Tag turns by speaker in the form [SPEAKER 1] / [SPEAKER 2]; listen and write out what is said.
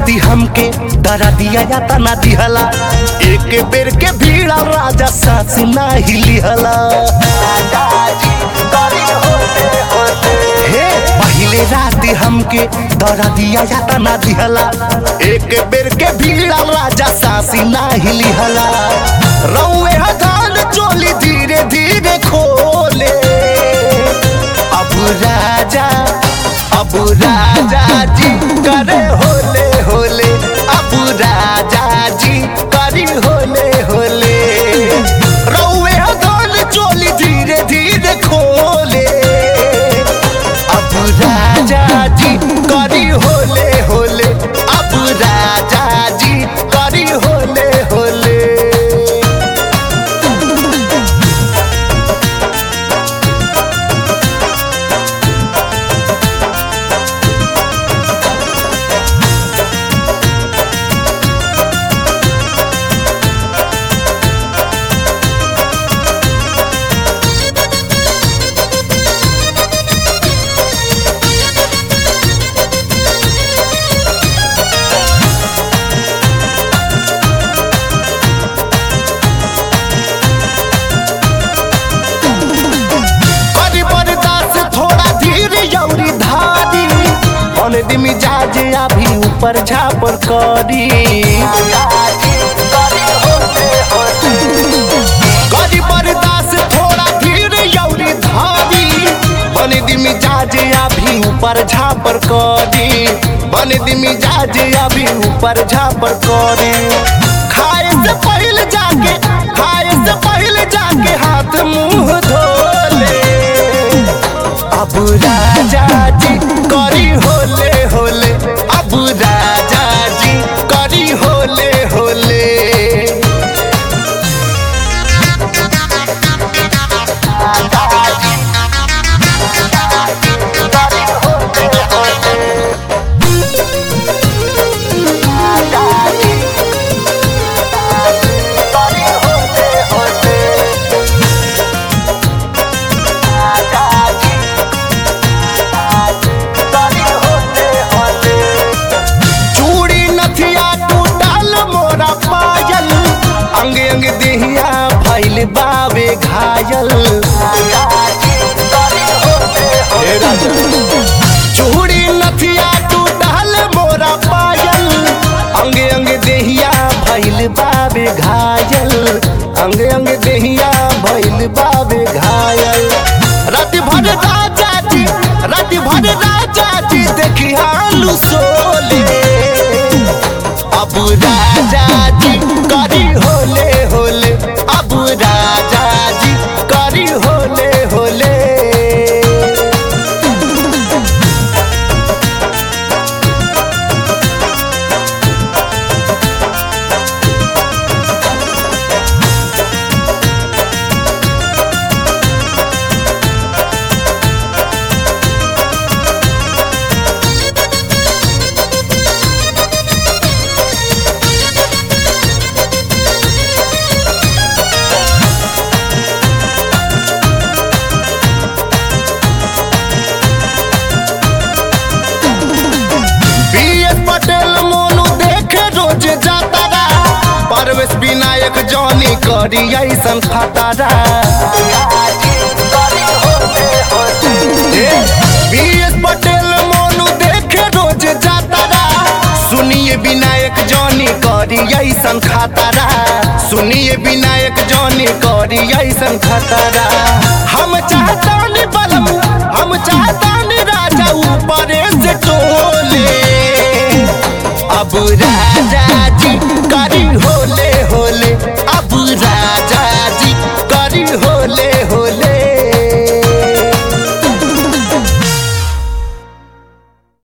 [SPEAKER 1] राती हमके डरा दिया या तना दिहला एक बेर के भीड़ा राजा सास ना हिलिहला हे पहले राती हमके डरा दिया या तना दिहला एक बेर के भीड़ा राजा सासी ना हिलिहला रौए हजान चोली धीरे धीरे खोले अब राजा अब राजा जी करे होले होले अब राजा जी करी होले होले रौए हजान चोली धीरे धीरे खोले अब राजा जी करी होले होले अब राजा जी करी होले होले करी बर्दाश्त थोड़ा धीर यौरी धारी मन दिमी जाजे अभी ऊपर झापर करी करी बर्दाश्त थोड़ा धीर यौरी धारी बन दिमी जाजे अभी ऊपर झापर करी बन दिमी जाजे अभी ऊपर झापर करी खाए से पहले जाके खाए से पहले जाके हाथ मुंह धोले अब राजा जी करी होले होले अब राजा जी करी होले होले चूड़ी नथिया टूटल मोरा पायल अंग अंग देहिया भैल बावे घायल हे राजा। चूड़ी नथिया टूटल मोरा पायल अंग अंग देहिया भैल बावे घायल अंग अंग देहिया भैल बावे घायल रात भर राजा जी रात भर राजा जी देखी हालू सोले अब राजा जी करी होले होले अब राजा जी करी होले होले बीएस पटेल मोनू देखे रोज जातारा परवेश विनायक जॉनी करी ऐसन खतारा बीएस पटेल मोनू देखे रोज जातारा सुनिए विनायक जॉनी करी ऐसन खतारा सुनिए विनायक जॉनी करी ऐसन खतारा हम चाहतानी बलम हम चाहतानी राजा ऊपर से टोले अब राजा